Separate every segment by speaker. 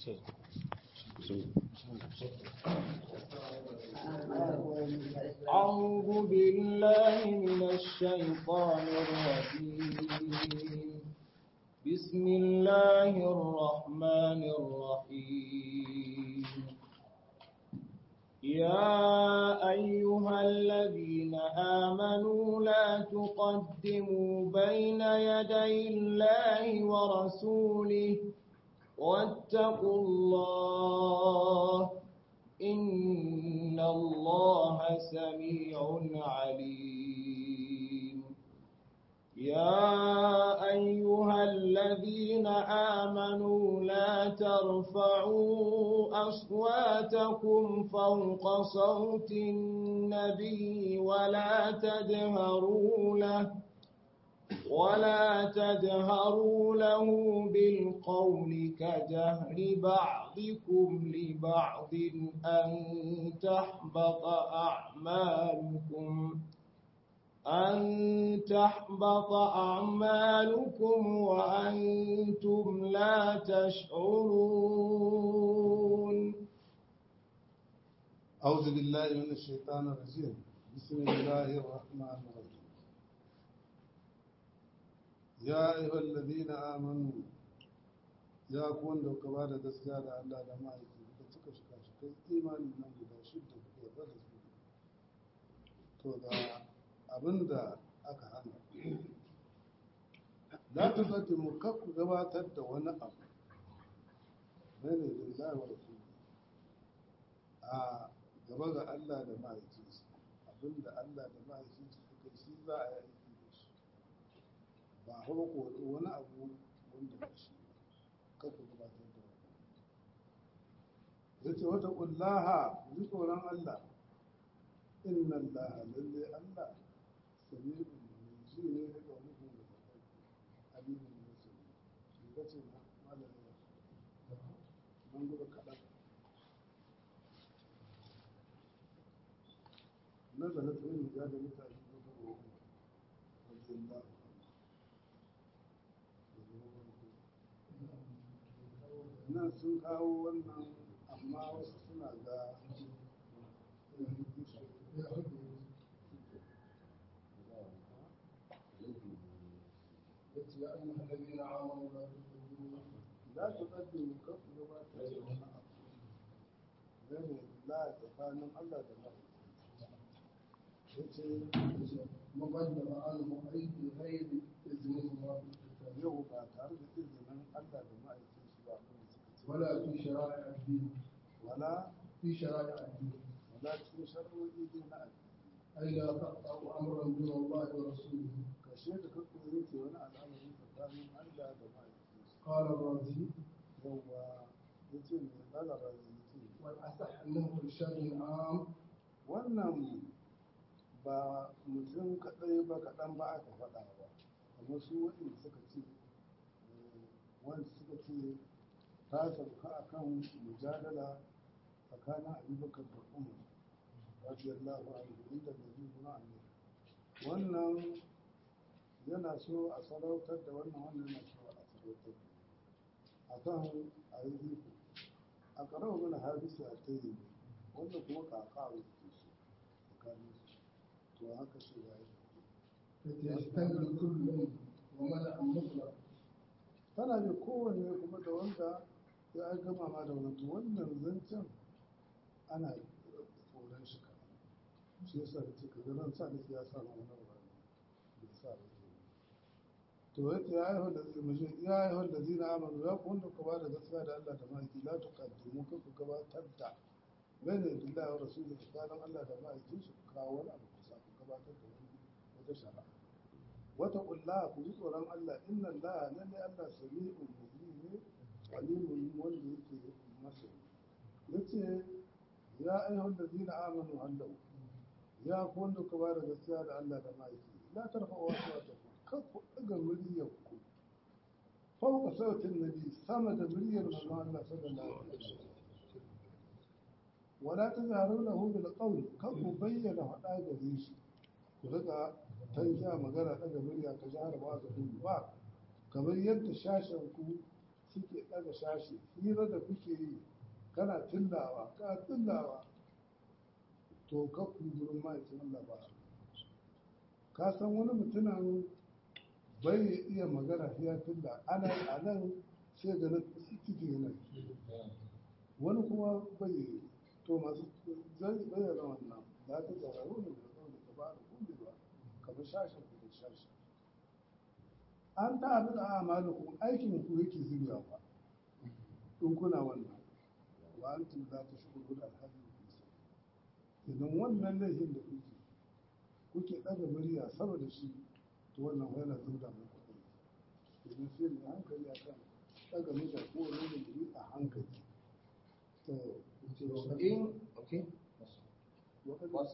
Speaker 1: أعوذ بالله من الشيطان الرجيم بسم الله الرحمن الرحيم يا أيها الذين آمنوا لا تقدموا بين يدي الله ورسوله واتقوا الله إن الله سميع عليم يا أيها الذين آمنوا لا ترفعوا أصواتكم فوق صوت النبي ولا تجهروا له ولا تجهروا له بالقول كجهر بعضكم لبعض أن تحبط أعمالكم أن تحبط أعمالكم وأنتم لا تشعرون
Speaker 2: أعوذ بالله من الشيطان الرجيم بسم الله الرحمن الرحيم يا أيها الذين آمنوا يا كون لو كبار gaskiya da Allah da ma'aiki da cika shika shikai imanin nan guda shidda da yarda da su to da abinda aka hana la tuqaddimu kakku gabatar da wani abu bane lillahi wa rasul a gaba ga Allah da ma'aikinsa abinda Allah da ma'aikinsa suka shi za a yi aiki da shi ba hau ko wani abu wanda ba shi kakku gabatar da wani ya ce wata ƙullaha ji tsoron Allah inna Allah lalle Allah sami'un mai ji ne da ƙaunukan da ta alimin musulmi shi ka ce na malamin nan gudu kaɗan نزلت علم زاد متى رضي الله nan sun kawo wannan amma wasu suna ga لا تقدموا كف gabatar da wani abu gane la tsakanin Allah da Allah
Speaker 3: مقدم عنه أي بغير إذن الله
Speaker 2: yau ba tare da izinin Allah da ma'aikin shi ba abin da suka ce
Speaker 3: ولا في شرائع الدين
Speaker 2: wala
Speaker 3: في شرائع الدين
Speaker 2: wala cikin shar'o'i dai na addini
Speaker 3: أي لا تقطع أمرا دون الله ورسوله
Speaker 2: kashe da ka koyi ke wani al'amari tsakanin Allah da ma'aikin shi
Speaker 3: قال الرازي
Speaker 2: yauwa ya ce mai lalaba ya ce
Speaker 3: والأصح أنه إرشاد عام
Speaker 2: wannan ba mutum kaɗai ba kaɗan ba aka faɗa ba kamar su waɗanda suka ce eh, wanda suka ce ta sauka a kan mujadala tsakanin abubakar da umar radiyallahu anhu inda da zai zuna annabi wannan yana so a sarautar da wannan wannan yana so a sarautar a kan a yi iko a ƙarar mana hadisi a ta yi wanda kuma kaka a wuce su tsakanin su to haka shi ya yi
Speaker 3: يستنبل كل ومنع مطلق
Speaker 2: tana ne kowanne kuma da wanda ya ai gama ma da wani to wannan zancen ana tsoron shi ka shi yasa da ce kaga nan sa nufi ya sa na wani wani bai sa ba ke to yace ya ayyuhal ladina ya ayyuhal ladina amanu ya ku wanda ku ba da gaskiya da Allah da ma'aiki la tuqaddimu ka ku gabatar da bayna billahi wa rasulihi tsakanin Allah da ma'aikin shi ku kawo wani abu kusa ku gabatar da wani wata shari'a wata kulla ku ji tsoron Allah inna Allah lalle Allah sami'un mubin ne alimun wanda yake masa yace ya ayyuhal ladina amanu hallau ya ku wanda ku ba da gaskiya da Allah da ma'aiki la tarfa'u aswatakum kar ku daga muryar ku fauka sautin nabi sama da muryar manzon Allah sallallahu alaihi wasallam wala tazharu lahu bil qawl kar ku bayyana hada gare shi ku daga tankiya magana daga murya ka jihar ba da ba kamar yadda shashen ku suke ɗaga shashi hira da kuke yi kana tillawa kana tillawa to ka ku gurin ma'aikin Allah ba ka san wani mutumin bai iya magana ya tilla ana a nan sai ganin ciki yana wani kuma bai yi to masu zai bayyana wannan za ta tsararru ne da zaune ta ba da kulle ba kamar shashin ku da shashi an ta haɗu da amalukum aikin ku yake zubewa ba in kuna wannan wa antum za ta shigo gudu alhaji idan wannan laifin da kuke kuke ɗaga murya saboda shi to wannan fa yana zuba muku kai idan sai mai hankali a kan ɗaga murya ko wani da a hankali to
Speaker 1: إن أوكي
Speaker 2: وقد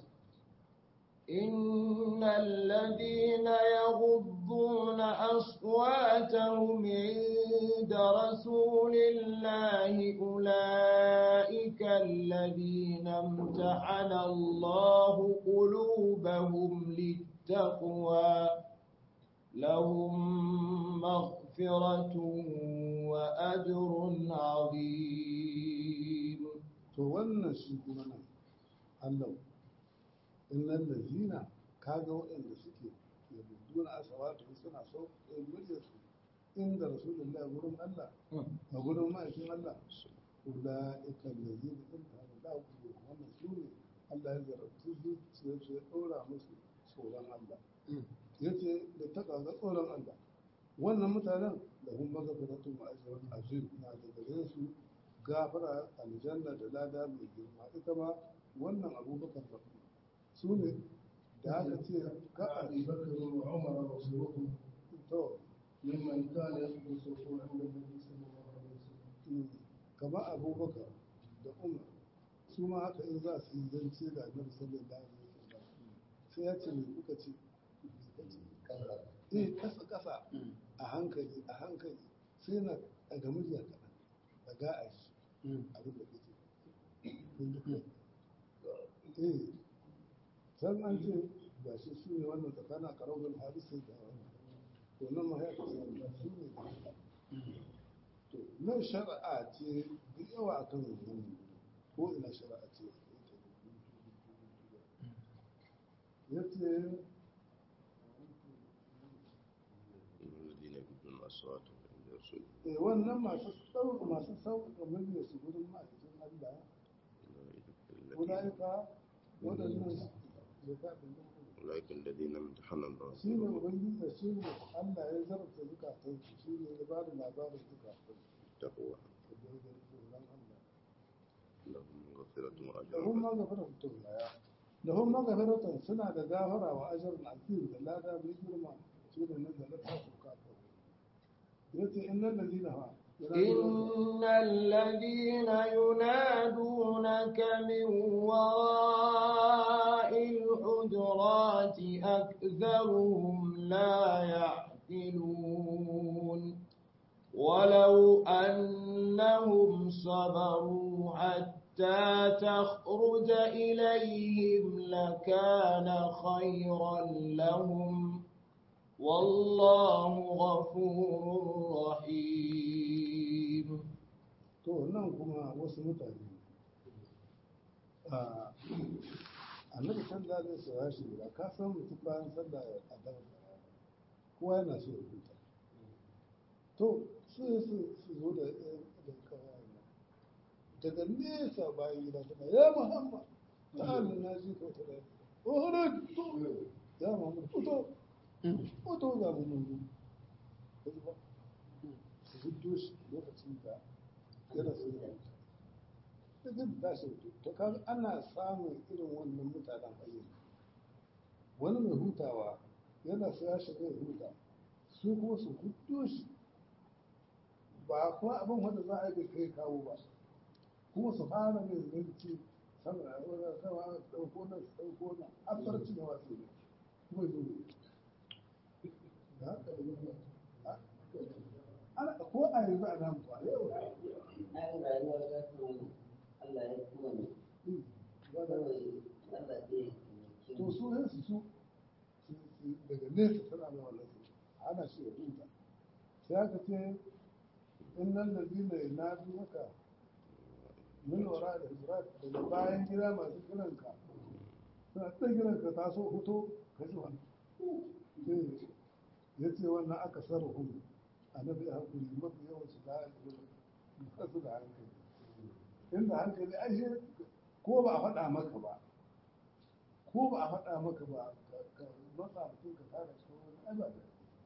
Speaker 1: إن الذين يغضون أصواتهم عند رسول الله أولئك الذين امتحن الله قلوبهم للتقوى لهم مغفرة وأجر عظيم
Speaker 2: to wannan shi kuma nan Allah innal lazina kaga waɗanda suke yabuduna asawatu suna so in murya su inda rasulullah gurin Allah a gurin ma'aikin Allah ulaika allazina imtahana Allah qulubuhum wannan su ne Allah ya zarabtu zuciyar su ya ɗora musu tsoron Allah yace da ta kaga tsoron Allah wannan mutanen da hun magafiratun ma'ajiran azim na da gare su gafara aljanna da lada mai girma ita ma wannan abubakar da su ne da aka ce ka a
Speaker 3: أبي بكر وعمر رسولهم
Speaker 2: to
Speaker 3: ممن كان يحدث الصفوف عند النبي صلى الله عليه وسلم
Speaker 2: kamar abubakar da umar su ma haka in za su yi zance da annabi sallallahu alaihi wasallam sai ya ce me kuka ce eh kasa kasa a hankali a hankali sai na daga murya kaɗan daga a shi abin da kake eh san an ce ga shi su ne wannan tsakanin karaunar hadisi da wannan to nan ma ya kasance su ne da haka to nan shari'a ce da yawa akan wannan ko ina shari'a ce ya ce
Speaker 4: الذين يبدون أصواتهم عند رسول
Speaker 2: eh, wannan masu sauƙa masu sauƙa murya su gudun ma'aikatan Allah ulaika waɗannan zakatun
Speaker 4: أولئك الذين امتحن الله
Speaker 2: shi ne ubangiji da shi ne Allah ya zarta zukatan su shi ne ya ba da labarin zukatan
Speaker 4: التقوى
Speaker 2: su da ya tsoron Allah
Speaker 4: لهم مغفرة
Speaker 2: da
Speaker 4: وأجر
Speaker 2: hun magafiratun laya da hun magafiratun suna da gafara wa ajarin azim da lada mai girma shi ne nan da na tasu kafin yace innal ladina ha
Speaker 1: إن الذين ينادونك من وراء الحجرات أكثرهم لا يعقلون ولو أنهم صبروا حتى تخرج إليهم لكان خيرا لهم والله غفور رحيم
Speaker 2: to nan kuma wasu mutane a annabi sallallahu alaihi wasallam shi da ka san mutum bayan sallah a daren kowa yana so ya huta to su su su zo da da kawai daga nesa bayan gida suna ya muhammad ta'ala na ji ko ta da uhud to ya muhammad fito fito ga mu mun kaji ba su hiddo shi lokacin da yana so ya huta da jin tashi to kan ana samun irin wannan mutanen ayyuka wani mai hutawa yana so ya shiga ya huta su kuma su huddo shi ba kuma abin wanda za a yi kai kawo ba kuma su fara mai zanci sama da wani sama ɗauko nan ɗauko nan an farci da wasu ne kuma zo ne da haka da yana ana ko a yanzu a nan ba yau
Speaker 5: Ai rayuwa ta samu Allah ya kuma ne. Kawai Allah ɗaya ke
Speaker 2: to su ne su su daga nesa tana da wannan su ana shi ya huta sai aka ce innan ladina yanadunaka min wara da hijrat daga bayan gida masu kiranka suna ta kiranka ta so fito ka ji wani ya ce wannan aka sarrafa annabi a hankali mafi yawan su da ba su da hankali inda hankali ai shi ko ba a faɗa maka ba ko ba a faɗa maka ba ka matsa mutum ka tara shi wani ai ba da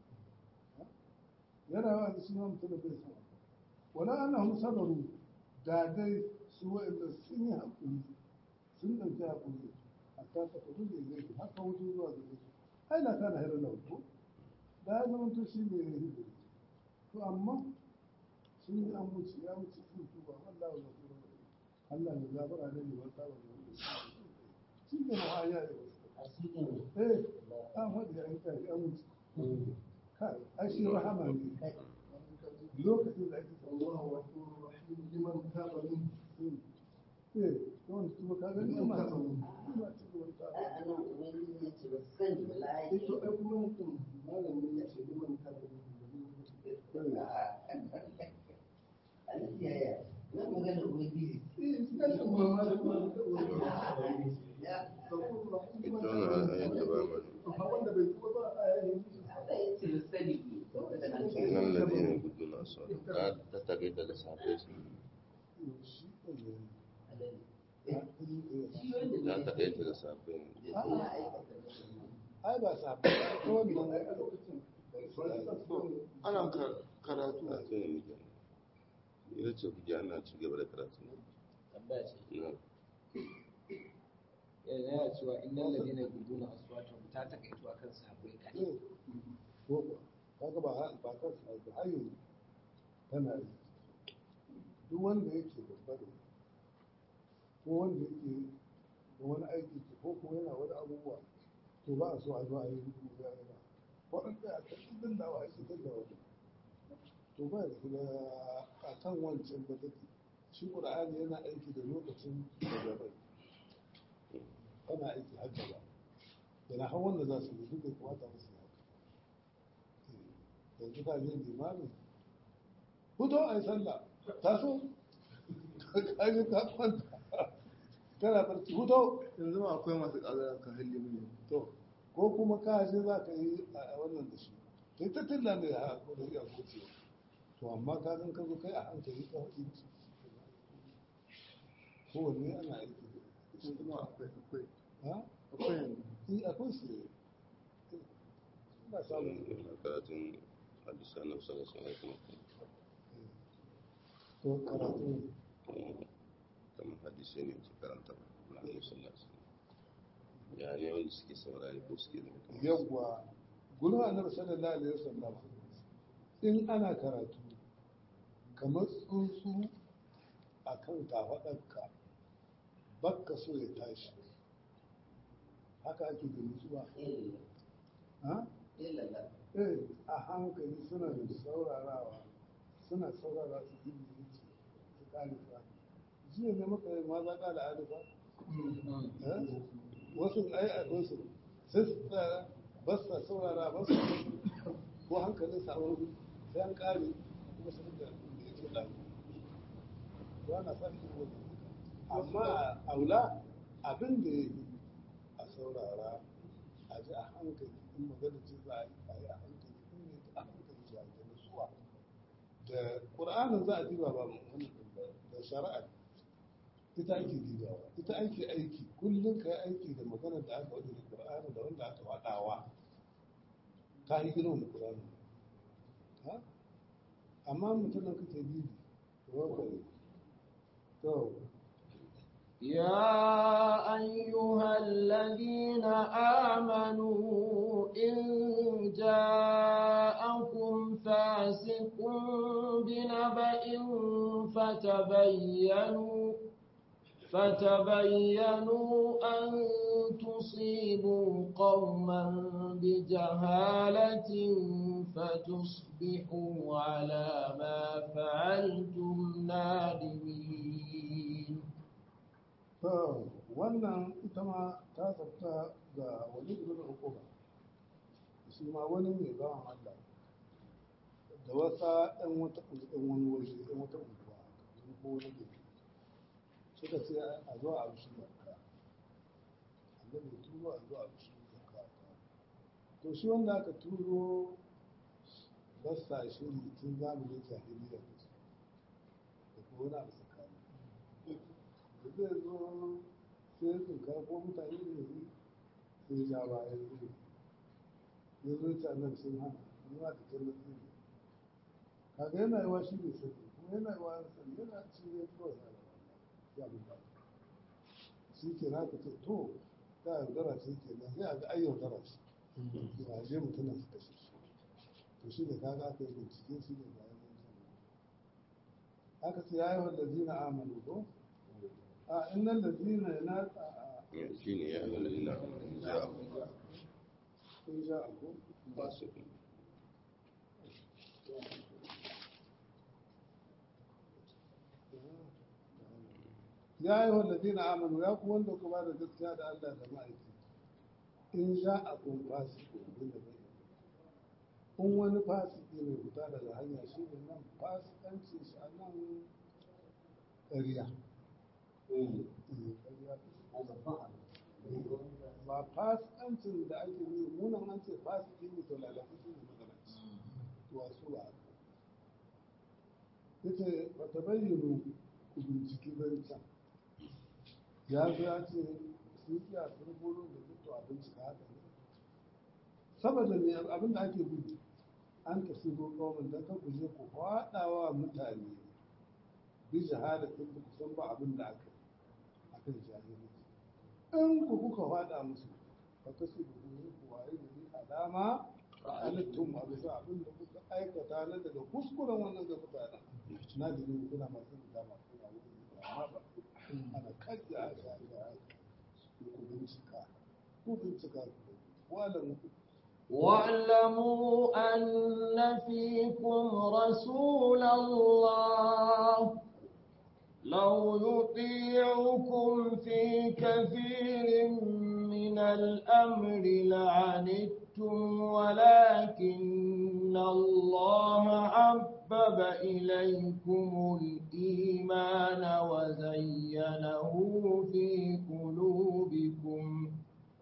Speaker 2: yana wa da shi ma mutum da bai so wala annahum sabaru da dai su wa'anda sun yi hakuri sun ɗauki hakuri a ta ta kudu da zai haka wuce zuwa gare su ai na kana hirar lauto da ya zama to shi ne ya hijiri to amma sun yi an wuce ya wuce sun tuba wallahi wa zafuru Allah ya gafara da ne wata wa ne shi ne ma aya ya
Speaker 5: a cikin
Speaker 2: eh an faɗi an kai an wuce kai ai shi rahama ne lokacin da ake
Speaker 3: الله غفور رحيم لمن تاب منه
Speaker 2: eh don kuma ka gani amma ta ina cikin wata
Speaker 5: a nan ubangiji ya ce ba su sani ba la'ayi
Speaker 3: ito ai kuma mutum malamin ya ce liman taba minhu
Speaker 5: aliyaya na magana ubangiji
Speaker 3: eh shi kan kuma malamin
Speaker 5: ya
Speaker 3: غفور رحيم
Speaker 4: ita
Speaker 3: لمن
Speaker 4: wannan
Speaker 3: تاب
Speaker 4: ayat da ba
Speaker 3: منه
Speaker 4: mana
Speaker 3: amma wanda bai tuba ba a yayin
Speaker 5: Allah ya ce ba su sani ne saboda na ce
Speaker 4: innal ladina yaquduna aswatahum ta ta takaita da sahabbai su
Speaker 2: shi ne
Speaker 5: alali
Speaker 2: eh
Speaker 5: shi wanda
Speaker 4: ta
Speaker 5: bai
Speaker 4: takaita da sahabbai ne
Speaker 5: ya aikata da
Speaker 2: ai ba sa ko wannan
Speaker 3: ai a lokacin
Speaker 2: ana karatu
Speaker 4: a ce ne muke ita ce kuke ana ci gaba da karatu
Speaker 1: tambaya ce
Speaker 4: na
Speaker 1: yana cewa innal ladina yaquduna aswatahum ta takaito akan sahabbai kadai
Speaker 2: ko ba kaga ba ba kan sa ba hayo tana yi duk wanda yake babba ne ko wanda yake da wani aiki ko kuma yana wani abubuwa to ba a so a zo a yi rubutu ya yi ba waɗanda a kan ɗin da wa ake da wani to ba da kuma a kan wancan da take shi ƙur'ani yana aiki da lokacin da gabai ana aiki har gaba yana har wanda za su yi duk da kamata musu yi haka yanzu ka je limamin fito a yi sallah taso ka yi ka kwanta kana barci fito
Speaker 3: yanzu ma akwai masu ƙaza ka halli mu
Speaker 2: to ko kuma ka je za ka yi a wannan da shi kai ta tilla mai ha ko da iya kuce to amma ka san ka zo kai a hankali ka haɗi kowanne ana aiki da shi
Speaker 3: kuma akwai akwai
Speaker 2: ha
Speaker 3: akwai yanzu
Speaker 2: in akwai su ne ina samun
Speaker 4: ina karatun hadisan nan sallallahu alaihi wasallam
Speaker 2: to karatu ne
Speaker 4: kamar hadisai ne ke karanta na annabi sallallahu alaihi wasallam ya ne wanda suke saurari ko suke da mutum
Speaker 2: yawwa gurin annabi sallallahu alaihi wasallam in ana karatu kamar tsuntsu a kan kafaɗarka bakka so ya tashi haka ake da nutsuwa
Speaker 5: illa
Speaker 2: ha?
Speaker 5: illa
Speaker 2: eh a hankali suna da saurarawa suna saurara su yi zuci su ƙarifa jiya ne maka yi maza ƙala alifa eh? wasu ai akwai su sai su tsaya ba su saurara ba su ko hankalin sa wani sai an ƙare kuma su da ya ce ɗan ba na sa shi wani amma aula abin da ya yi a saurara a ji a hankali in magana ce za a yi a yi a hankali in ne a hankali ce a yi da nutsuwa da ƙur'anin za a diba ba mu wani ɗin ba da shari'a ita ake dibawa ita ake aiki kullum ka yi aiki da magana da aka wadda da ƙur'ani da wanda aka waɗawa ka yi girma da ƙur'ani ha amma mutumin kake bibi to wanka ne to
Speaker 1: يا أيها الذين آمنوا إن جاءكم فاسق بنبأ فتبينوا فتبينوا أن تصيبوا قوما بجهالة فتصبحوا على ما فعلتم نادمين
Speaker 2: To, wannan ita ma ta tsafta ga wani ibn Uquba. Shi ma wani mai bawan Allah. da wasa ɗan wata ɗan wani waje ɗan wata unguwa wani ko wani gari suka ce a zo a rushe zakka annabi turo a zo a rushe zakka to shi wanda aka turo basta shiri tun zamanin jahiliya da su da kuma wani abu tsakani da zai zo sai tsinka ko mutane ne sai ja bayan zai ya zo ta nan sun hana ruwa da jannar zai kaga yana yawa shi ne sani kuma yana yawa sani yana ci ne kawai ya ya mun ba shi ke na ka ce to ta yaudara ce ke nan sai a ga ai yaudara ce ba je mutumin su kashe shi to shi da kaga aka yi bincike shi ne bayan mun sani aka ce ya yi wanda zina amanu ko a innan da zina yana
Speaker 4: shi ne ya lalina ja
Speaker 2: sun ja abu
Speaker 4: ba su
Speaker 2: ya yi wanda zina amanu ya ku wanda kuma da gaskiya da Allah da ma'aiki in ja a kun fasiko bin da bai in wani fasiki mai fita daga hanya shi ne nan fasikanci shi a nan ƙarya ba fasikancin da ake yi munan an ce fasiki ne to lalata shi ne magana to wasu ba yace ba ta bayyano ku binciki zancen ya zo ya ce sun kiya sun bolo da duk to a bincika haka ne saboda ne abin da ake gudu an ka shigo kawai don kan ku je ku faɗawa mutane bi shahadatin da ku san ba abin da aka yi akan jahilci in ku kuka faɗa musu ba ta su dubu ku waye da ni alama halittun a bisa abin da kuka aikata na daga kuskuren wannan ga mutanen na jini kuna masu da dama kuna wani amma ba ana kaji a shari'a ku bincika ku bincika ku walamu
Speaker 6: واعلموا أن فيكم رسول الله لو يطيعكم في كثير من الأمر لعنتم ولكن الله حبب إليكم الإيمان وزينه في قلوبكم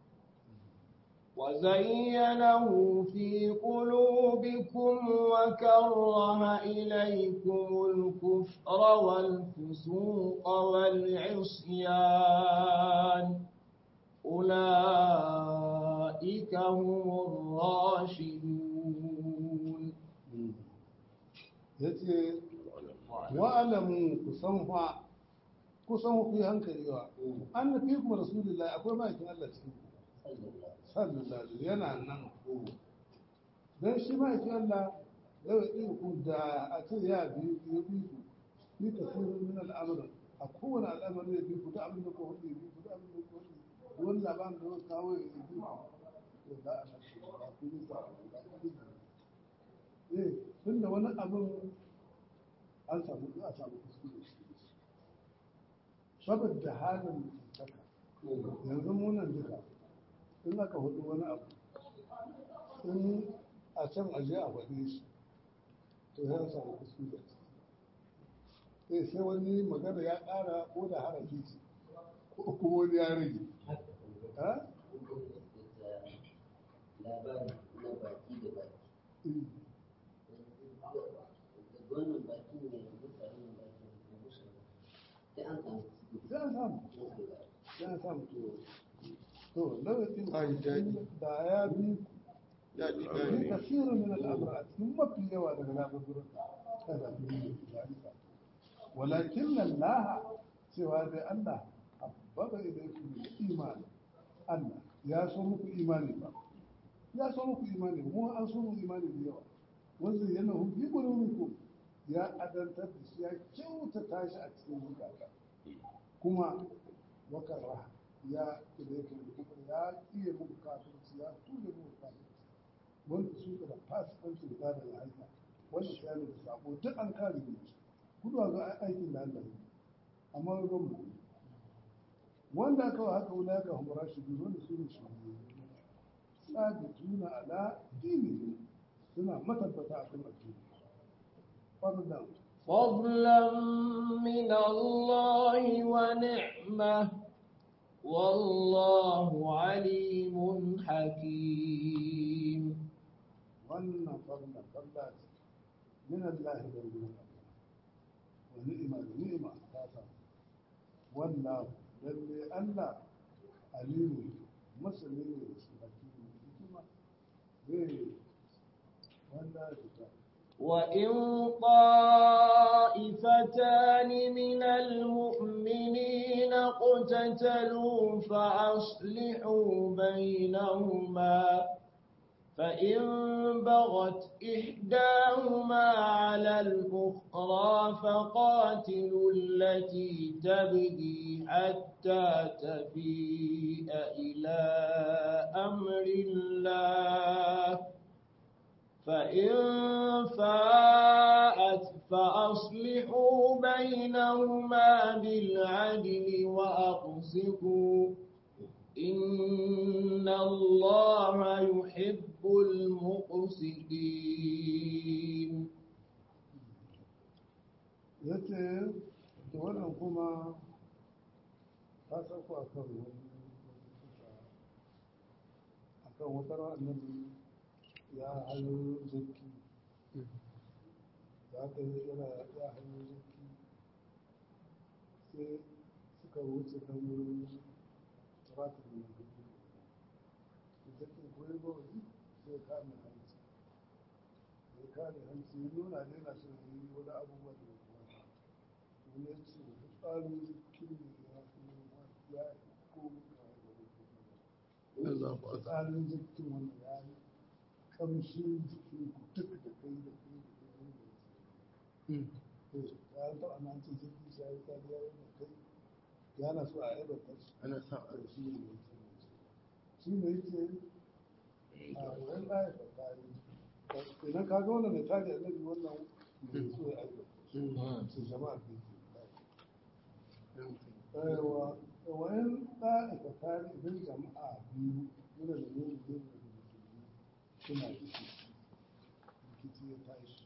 Speaker 6: وزينه في قلوبكم وكره إليكم الكفر والفسوق والعصيان أولئك هم الراشدون
Speaker 2: yace wa'alamu ku san fa ku san ku yi hankali wa an fi kuma rasulullahi akwai ma'aikin Allah cikin ku sallallahu alaihi yana nan dan shi ma'aikin Allah yau in ku da a ce ya bi ya bi ku ni tasirin min al'amr a kowane al'amari ya bi ku da abin da ku hudu bi ku da abin da ku hudu wani labarin da wani kawo ya bi ku to da a nan ba ku yi sa eh tunda wani abin an samu a samu kuskure shi saboda halin mutuntaka yanzu munan duka in aka hudu wani abu in a can aje a faɗe shi to ya samu kuskure eh sai wani magana ya ƙara ko da harafi ce ko kuma wani ya rage ha?
Speaker 5: labari na baki da baki
Speaker 2: Eh,
Speaker 5: da wannan baki ne da mutanen baki da musu sai an samu
Speaker 2: sai an samu sai an samu to to lokacin da ya bi
Speaker 4: ya ji
Speaker 2: في
Speaker 4: gane
Speaker 2: كثير من الأمراض ثم في يوم ولكن الله سوى هذا الله حبب إليكم الإيمان الله يا سمك إيماني با يا سمك إيماني مو أن سمك إيماني بيوا وزينه في قلوبكم يا أدن تدس يا كيو تتاشى أتسين زكاة كما وكره يا إليكم الكفر يا إيه مكافر يا توجد مكافر wanda su da fasikanci da tada da aika wanda ya da sabo duk an kare ne gudu ga aikin da Allah yi amma ruwan mu wanda aka wa haka wula ka humura shi biyu wanda su ne shi sabi tuna ala dini suna matabbata a kan addini fadlan
Speaker 6: فضلا من الله ونعمة والله عليم حكيم
Speaker 2: wannan fadlan fadla ce min Allah da gurin Allah wa ni'ima da ni'ima ta samu wallahu lalle Allah alimu masani ne da su hakimi hikima zai wanda ya fita
Speaker 6: وإن طائفتان من المؤمنين اقتتلوا فأصلحوا بينهما فإن بغت إحداهما على الأخرى فقاتلوا التي تبغي حتى تفيء إلى أمر الله فإن فاءت فأصلحوا بينهما بالعدل وأقسطوا إن الله يحب المقسطين
Speaker 2: ya ce da wannan kuma ta sauko a kan wani a kan wata annabi ya hayo zaki za ta yi yana ya hayo zaki sai suka wuce kan wurin turatin da gudu zaki koyi ba wani sai kame hanci ya kame hanci ya nuna ne na son yi wani abubuwan da ya kuma wani ya ce tsarin zikin ne ya fi ya ko mutane tsarin zikin wanda ya yi kamshin jikin ku duk da kai da kai da kai wanda ya ce ya yi taɓa nan ce zai shi ya yi tsari ya yi da kai ya na so a yi bakar shi
Speaker 4: ana sa
Speaker 2: a shi ne ya ce shi ne ya ce a wani ɗaya da tsari idan ka ga wannan mai tari annabi wannan mai so ya aibata su jama'a da ke wa wayan ɗa'ika tari idan jama'a biyu yana da yin yin da musulmi suna rikici rikici ya tashi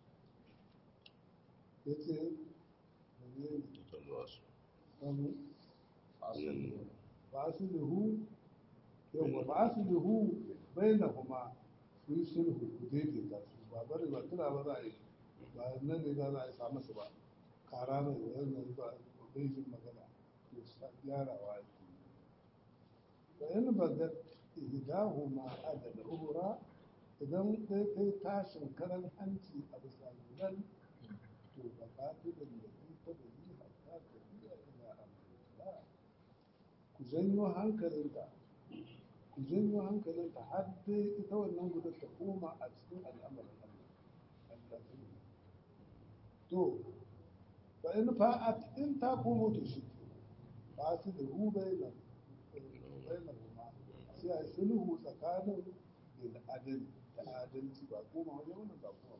Speaker 2: ya ce da ne
Speaker 4: ta zuwa su
Speaker 2: samu
Speaker 4: Yin-
Speaker 2: ba su lihu yawa ba su lihu bai na kuma su yi sulhu ku daidaita su ba bari ba tuna ba za a yi ba nan ne za a yi samu su ba kara mai wannan ba bai jin magana to sa gyarawa ake yi fa in bagat ihdahuma adala uhra idan dai kai tashin karan hanci a bisa gudan to ba ka fi da lafi ta da yi hatta ka biya ila amrillah ku janyo hankalinta ku janyo hankalinta har dai ita wannan gudun ta koma a cikin al'amarin Allah Allah ta yi to fa in fa'at in ta komo to shi ba su da hu bayyana bayyana kuma sai a yi sulhu tsakanin bil adal da adalci ba koma wajen wannan ba koma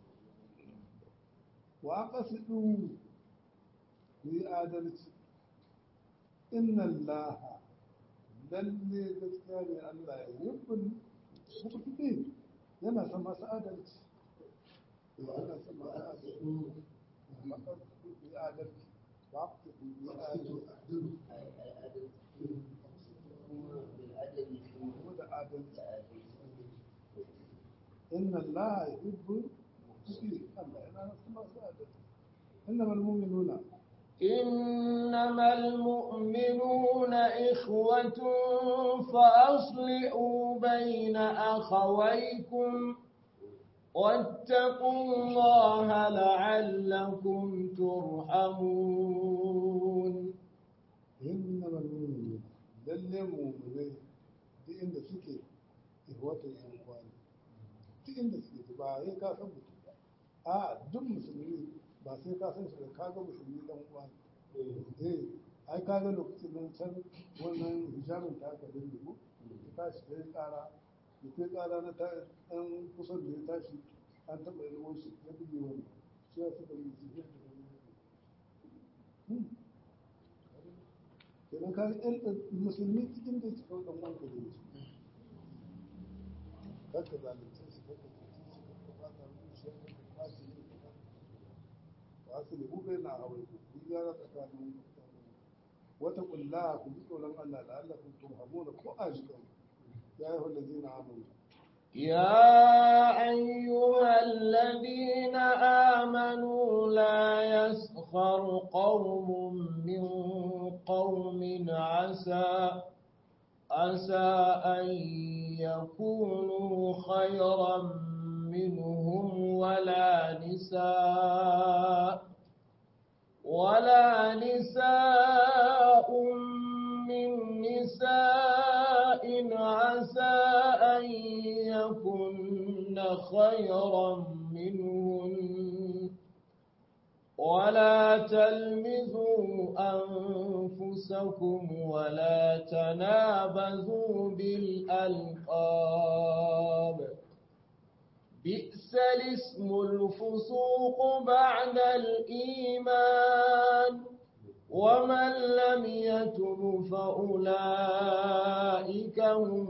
Speaker 2: wa qasidu ku yi adalci inna allaha lalle gaskiya ne Allah ya yubbul muqtadin yana son masu adalci yana son masu adalci ku yi adalci ba ku yi adalci kuma da adalci inna allaha yuhibbul muqtadin Allah yana son masu adalci إنما المؤمنون
Speaker 6: إنما المؤمنون إخوة فأصلحوا بين أخويكم واتقوا الله لعلكم ترحمون
Speaker 2: إنما المؤمنون lalle mu'minai duk inda suke ihwatan yan kwani duk inda suke ba sai ka san mutum ba a duk musulmi ba sai ka san shi da ka ga musulmi dan uwa eh ai ka ga lokacin nan can wannan hijabin ta ka dinga mu ta tashi kai kara da kai kara na ta dan kusan da ya tashi an taba yi shi ya buge wani shi ya suka yi su da kenan ka ga musulmi cikin da suka dan wanka da su kakka zalunce su kakka cuce su kakka ba ta zuciya kakka kwace su asali ku bai na hawa ku ku gyara tsakanin wata kulla ku ji tsoron Allah da Allah ku turhamuna ko a jikin ya yi wanda zina amanu
Speaker 6: يا أيها الذين آمنوا لا يسخر قوم من قوم عسى عسى أن يكونوا خيرا منهم ولا نساء ولا نساء من نساء عسى أن يكن خيرا منهن ولا تلمزوا أنفسكم ولا تنابزوا بالألقاب بئس الاسم الفسوق بعد الإيمان ومن لم يتب فأولئك هم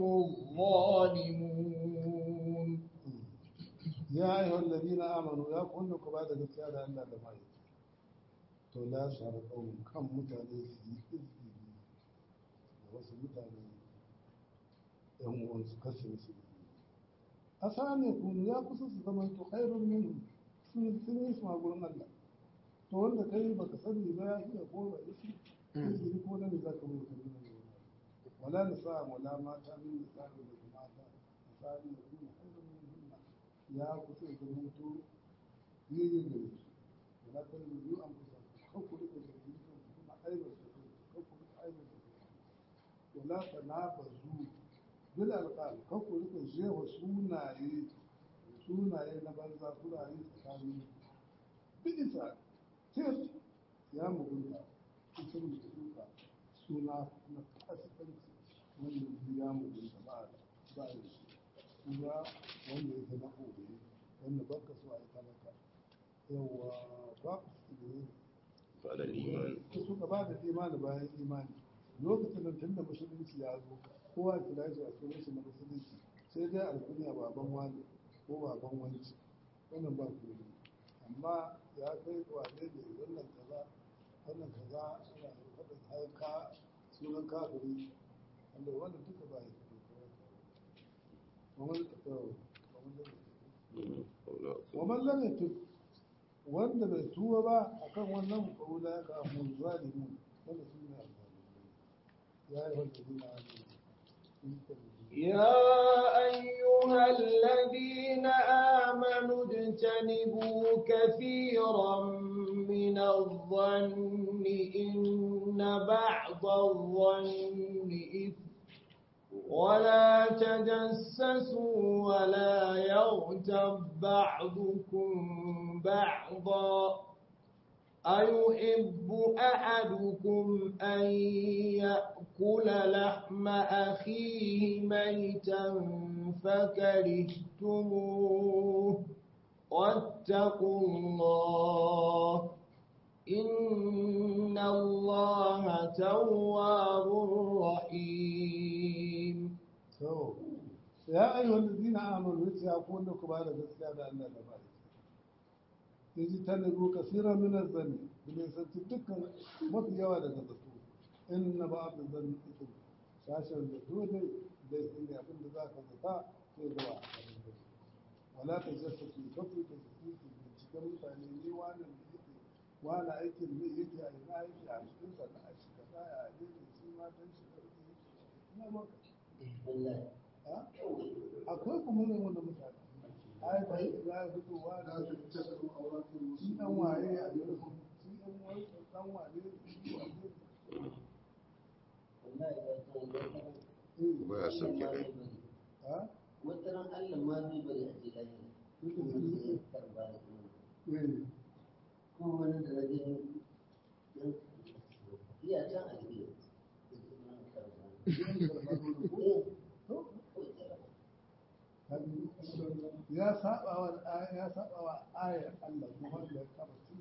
Speaker 6: الظالمون
Speaker 2: ya yi wallazi na amanu ya kunna ku ba da gaskiya da Allah da mai to la shara kawun kan mutane su yi izini da wasu mutane yan uwansu kashe su a sami kunu ya kusa su zama to khairun min sun sun yi su a gurin Allah to wanda kai baka sani ba ya iya ko ba yi izini ko nan za ka mu kan nan wala nisa wala mata min nisa da mata misali da kuma khairun min ya kusa da mutu yayin da su wala kan yi an kusa kan ku rika da yi kuma aibar da su kan ku rika aibar da su wala tanabazu bil alqab kan ku rika jewa sunaye sunaye na banza sunaye tsakanin bisa tir ya mugunta ita mutunta suna na kasikanci wanda ya mugunta ba ba da shi suna wanda yake na kobe wanda ba ka so a yi talaka yawa ba ku su ne
Speaker 4: ba da imani
Speaker 2: ta suka ba da imani bayan imani lokacin da tun da musulunci ya zo kowa ya kira shi a sunan shi na musulunci sai dai alkunya baban wani ko baban wanci wannan ba ku ne amma ya kai wane ne wannan kaza wannan kaza ana faɗin haika sunan kafiri wanda wannan duka ba ya ومن لم يتب wanda bai tuba ba akan wannan kaula ya kawo zalimin wanda su ne ya yi wanda zina
Speaker 6: يا أيها الذين آمنوا اجتنبوا كثيرا من الظن إن بعض الظن إثم ولا تجسسوا ولا يغتب بعضكم بعضا أيحب أحدكم أن يأكل لحم أخيه ميتا فكرهتموه واتقوا الله إن الله تواب رحيم
Speaker 2: so ya ayyuhal ladina amanu yace ya ku wanda ku ba da gaskiya da Allah da bai yaji tanabu kasira min az-zanni kuma santi dukkan mafi yawa daga zato inna ba'd az-zanni ithm sashen da dole da ne abin da zaka zata sai da wala tajassasu kafu da su cikin mutane ne wannan yake wani aikin ne yake a ina yake a cikin sana'a shi kaza ya ne shi ma dan shi karfi ina maka akwai kuma ne wanda mutane ai ba yi za a fito wa da shi dan waye a yau shi dan waye dan waye shi waye
Speaker 4: ba ya sauke kai
Speaker 2: ha
Speaker 5: wata ran Allah ma zai bari a ce lafiya wanda ya karba da kuma
Speaker 2: eh
Speaker 5: ko wani da rage iya can a cikin
Speaker 2: ya saba wa ya saba wa ayar Allah kuma da kama tun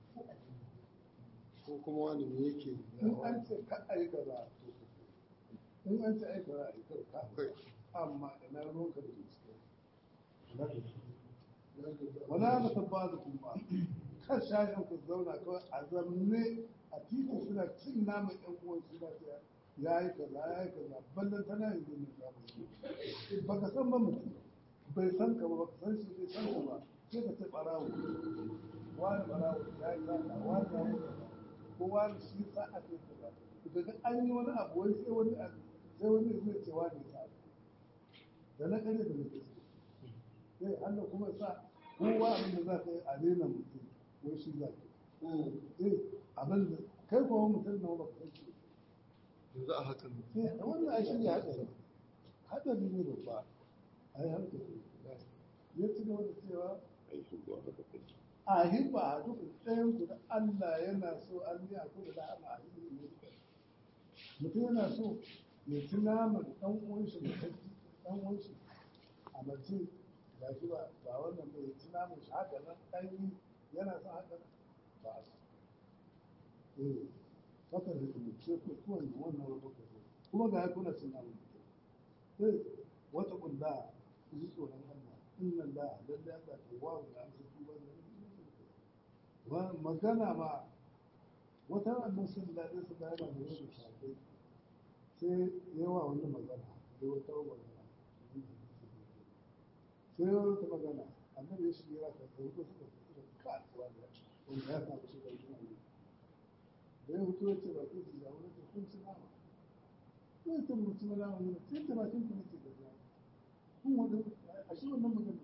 Speaker 2: ko kuma wani ne yake in an ce ka ai kaza to in an ce ai kaza ai kaza amma ina ruwanka da gaske wala na tabbata kuma kan shashin ku zauna kawai a zamne a titi suna cin naman yan uwan suna ta ya yi kaza ya yi kaza ballan tana yanzu ne za mu yi ba ka san ba mutum bai san ka ba ba ka san shi bai san ka ba sai ka ce ɓarawo wani ɓarawo ya yi kaza wani ya yi kaza ko wani shi sa a ce kaza daga an yi wani abu wai sai wani abu sai wani zai ce wani sa da na kare da na gaske sai Allah kuma sa kowa abin da za ka yi a rena mutum wai shi za ka yi eh abin da kai kuma mutum na ba ka san shi
Speaker 3: yanzu a hakan
Speaker 2: eh wannan ai shi ne hadari hadari ne babba ai hankali ya ci gaba da cewa
Speaker 4: ai shugaba haka kai
Speaker 2: a hibba a duk ɗayan ku da Allah yana so an yi a kudu da ama a yi ne mutum yana so ya ci naman ɗan uwan shi da sarki ɗan uwan shi a mace ga shi ba ba wannan bai ci naman shi haka nan ɗan yi yana son haka nan ba a so eh haka da kuma ce ku kowane wannan wani kuka so kuma ga ya kuna cin naman mutum eh wata kulla ku ji tsoron Allah inna Allah lalle Allah tawwabu da amsa tuba da wa magana ma wata annan sun daɗe su da yana da wasu shafai sai yawa wani magana da wata magana sai yawa wata magana annabi ya shige ya kai ko suka fito da kasuwa da wanda ya samu shi da wani da ya fito ya ce ba ku ji da wani kun ci nama sai ta mutum na nama ne sai ta bakin ku nake da ya kun wanda a shi wannan magana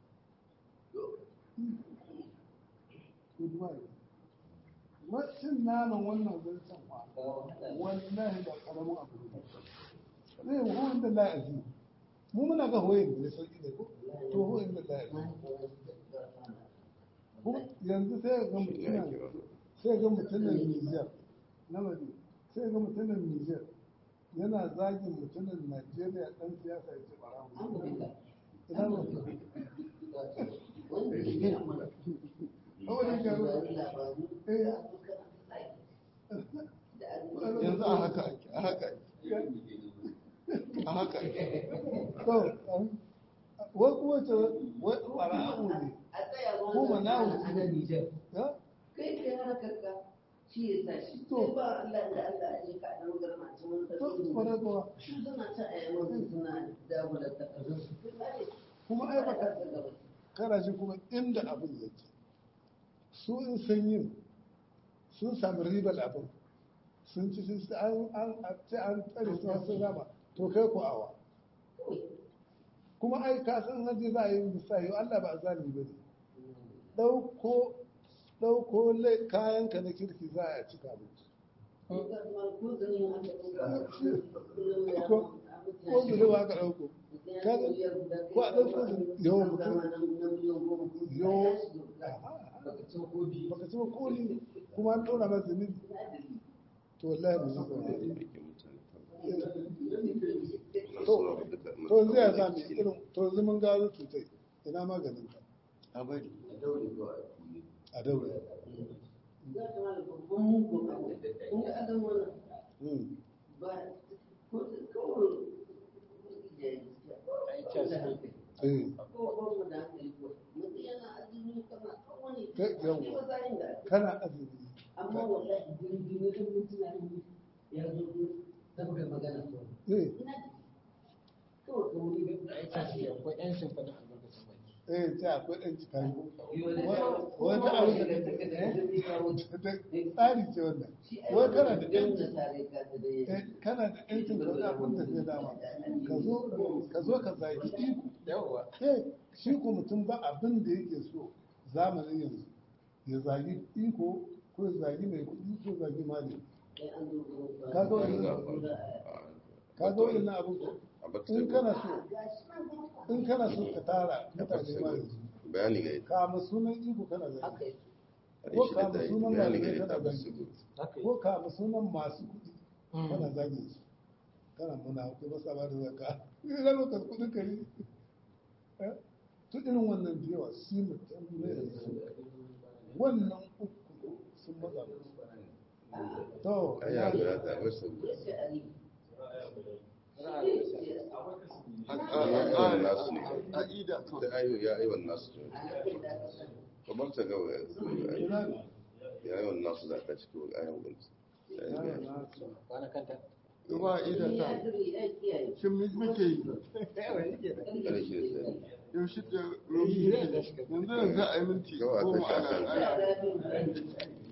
Speaker 2: Goodbye. Wacin naman wannan zancen fa wallahi ba karamin abu ne. Zai yi hoyin da la'azi. Mu muna ga hoyin da sauki ne ko? To hoyin da la'azi. Kuma yanzu sai ga mutumin sai ga mutumin Niger na madi sai ga mutumin Niger yana zagin mutumin Najeriya dan siyasa ya ce barawo. Ina mutum.
Speaker 3: yanzu a haka ake a haka ake a haka ake
Speaker 2: To, wai kuma ce wai ɓara'u ne. Ko ma na wuce. Ya?
Speaker 5: kai kai harkar ka shi ya sa shi
Speaker 2: To.
Speaker 5: sai ba Allah da Allah a jika a ɗan garma a cikin wani
Speaker 2: To, kwarai kuwa.
Speaker 5: su suna ta a yawan suna dagula takardun su
Speaker 2: Kuma ai baka kana shi kuma inda abin yake. Su in sun yi sun sami ribar abin. Sun ci sun ci an an a ce an tsare su sun rama. To kai ku awa. Kuma ai ka san haji za a yi misali Allah ba a zalimi ba ne. Ɗauko ɗauko lai- kayanka na kirki za a cika abinci. ko zurewa ka ɗauko kaga ko a ɗauko zure yawan mutum yau baka ci ba koli kuma an ɗora masa zunubi to wallahi ba zai zaune
Speaker 4: aikin mutane
Speaker 2: to to yanzu ya zami irin to yanzu mun gano cutai ina maganin ka
Speaker 3: a bari
Speaker 2: a daure Mm. Eh, kai yawwa kana azumi
Speaker 5: amma wallahi jirgin wajen mutuna ya zo da muka magana to
Speaker 2: eh
Speaker 5: kawai ka wuri da
Speaker 1: Aika shi akwai 'yancin faɗin albarkacin baki.
Speaker 2: eh ta akwai ɗan cikari
Speaker 5: wata
Speaker 2: tsari ce wannan wai kana da ƴancin eh, kana da ƴancin da wani abin da zai dama ka zo ka zo ka zagi iko
Speaker 1: Yawwa.
Speaker 2: eh shi ko mutum ba abin da yake so zamanin yanzu ya zagi iko ko ya zagi mai kuɗi ko ya zagi malami ka ga wannan ka ga wannan abin ko
Speaker 4: a baka
Speaker 2: in kana so in kana so ka tara mutane ma yanzu
Speaker 4: bayani ga ita
Speaker 2: kama sunan iko kana zagi
Speaker 5: haka yi
Speaker 2: ko kama sunan
Speaker 4: bayani ga
Speaker 2: malamai
Speaker 4: ita
Speaker 2: kana
Speaker 4: ba
Speaker 2: zagi
Speaker 4: su
Speaker 1: Haka yi.
Speaker 2: ko kama sunan masu kuɗi kana zagin su kana muna ko ba sa ba da zaka ina lokacin kuɗin kare eh to irin wannan da yawa shi mutum ne yanzu wannan uku sun matsa musu to
Speaker 4: ai ya ga ta wasu
Speaker 3: a
Speaker 4: ayyukan nasu ne
Speaker 3: a ida to
Speaker 4: da ayu ya ayyukan nasu ne kamar ta gawa ya
Speaker 2: ina ne
Speaker 4: ya yawan nasu za ta cikin ayan gunci
Speaker 2: yaro na su
Speaker 1: kwana kanta
Speaker 6: Zuba idan ta.
Speaker 5: ya kiyaye
Speaker 6: Shin me muke yi?
Speaker 4: ƙarshe sai
Speaker 6: Yaushe da yanzu yanzu a yi minti
Speaker 4: Gawa ta
Speaker 6: goma
Speaker 4: sha
Speaker 6: ana
Speaker 4: kan.
Speaker 6: ana
Speaker 5: ya zafi